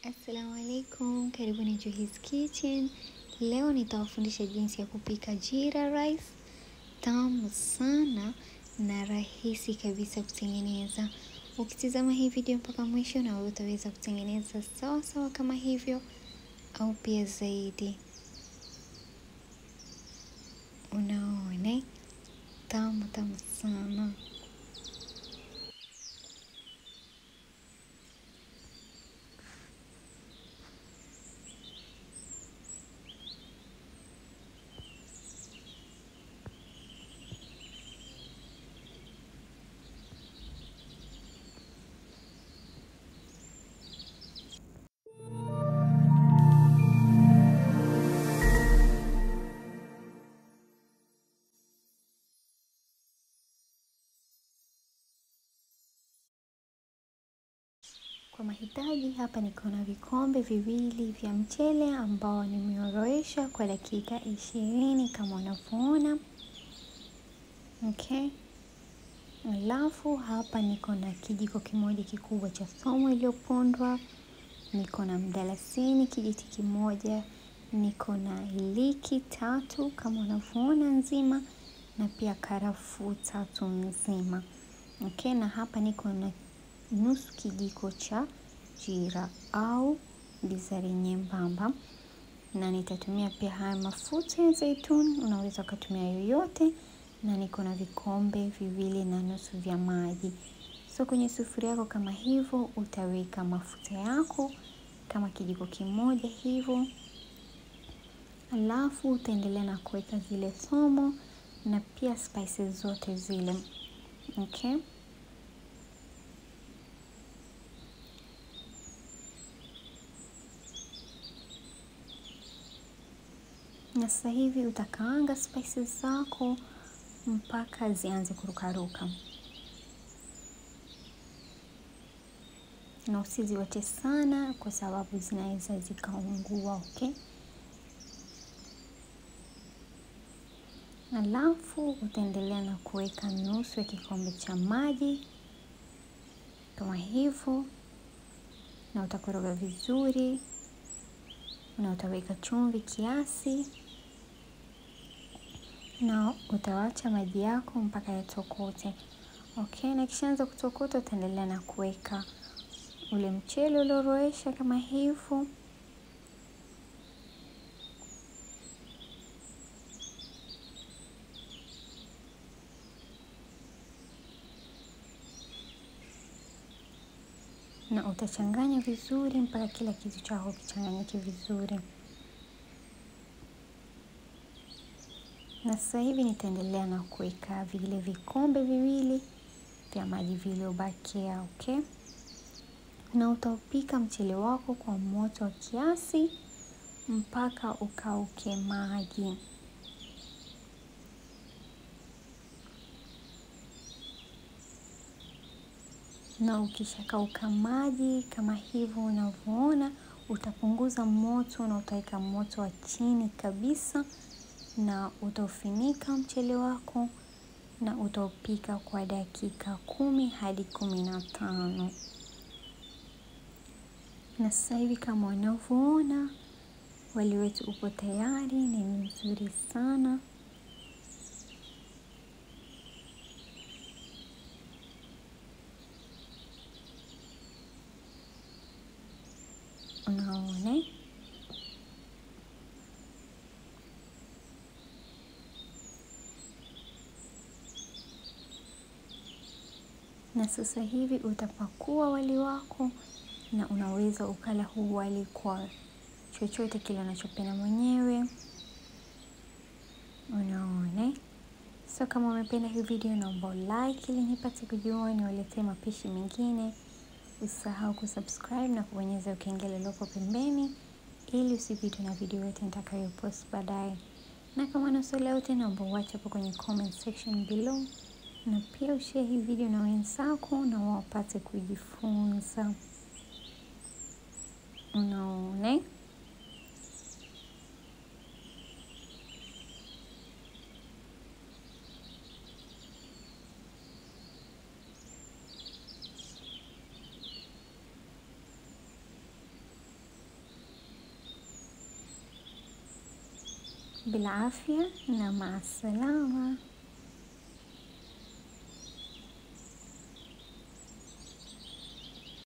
Assalamu alaikum, karibuni Juhis Kitchen. Leo nitawafundisha jinsi ya kupika jira rice, tamu sana na rahisi kabisa kutengeneza. Ukitizama hii video mpaka mwisho, na wewe utaweza kutengeneza sawa sawa kama hivyo au pia zaidi. Unaona, tamu tamu sana. Kwa mahitaji hapa niko na vikombe viwili vya mchele ambao nimeoroesha kwa dakika ishirini kama unavyoona. Okay. Alafu hapa niko na kijiko kimoja kikubwa cha thomo iliyopondwa, niko na mdalasini kijiti kimoja, niko na iliki tatu kama unavyoona nzima, na pia karafuu tatu nzima. Okay, na hapa niko na nusu kijiko cha jira au bizari nyembamba, na nitatumia pia haya mafuta ya zaituni, unaweza ukatumia yoyote, na niko na vikombe viwili na nusu vya maji. So kwenye sufuria yako kama hivyo, utaweka mafuta yako kama kijiko kimoja hivyo, alafu utaendelea na kuweka zile thomo na pia spices zote zile okay. Na sasa hivi utakaanga spices zako mpaka zianze kurukaruka, na usiziwache sana, kwa sababu zinaweza zikaungua. Okay, alafu utaendelea na kuweka nusu ya kikombe cha maji kama hivyo, na utakoroga vizuri, na utaweka chumvi kiasi na utawacha maji yako mpaka yatokote. Okay, na kishaanza kutokota, utaendelea na kuweka ule mchele ulioroesha kama hivyo, na utachanganya vizuri mpaka kila kitu chako kichanganyike vizuri. Na sasa hivi nitaendelea na kuweka vile vikombe viwili vya maji vilivyobakia. Okay, na utaupika mchele wako kwa moto wa kiasi mpaka ukauke maji. Na ukishakauka maji kama hivyo unavyoona, utapunguza moto na utaweka moto wa chini kabisa na utaufinika mchele wako na utaupika kwa dakika kumi hadi kumi na tano. Na sasa hivi kama unavyoona, wali wetu upo tayari, ni mzuri sana. Unaona? Na sasa hivi utapakua wali wako na unaweza ukala huu wali kwa chochote kile unachopenda mwenyewe. Unaona? So kama umependa hii video, naomba like ili nipate kujua niwaletee mapishi mengine. Usisahau kusubscribe na kubonyeza ukengele lopo pembeni ili usipitwe na video yote nitakayopost baadaye. Na kama na swali yote, naomba uache hapo kwenye comment section below, na pia ushare hii video na wenzako na wapate kujifunza. Unaona? bilafya na maasalama.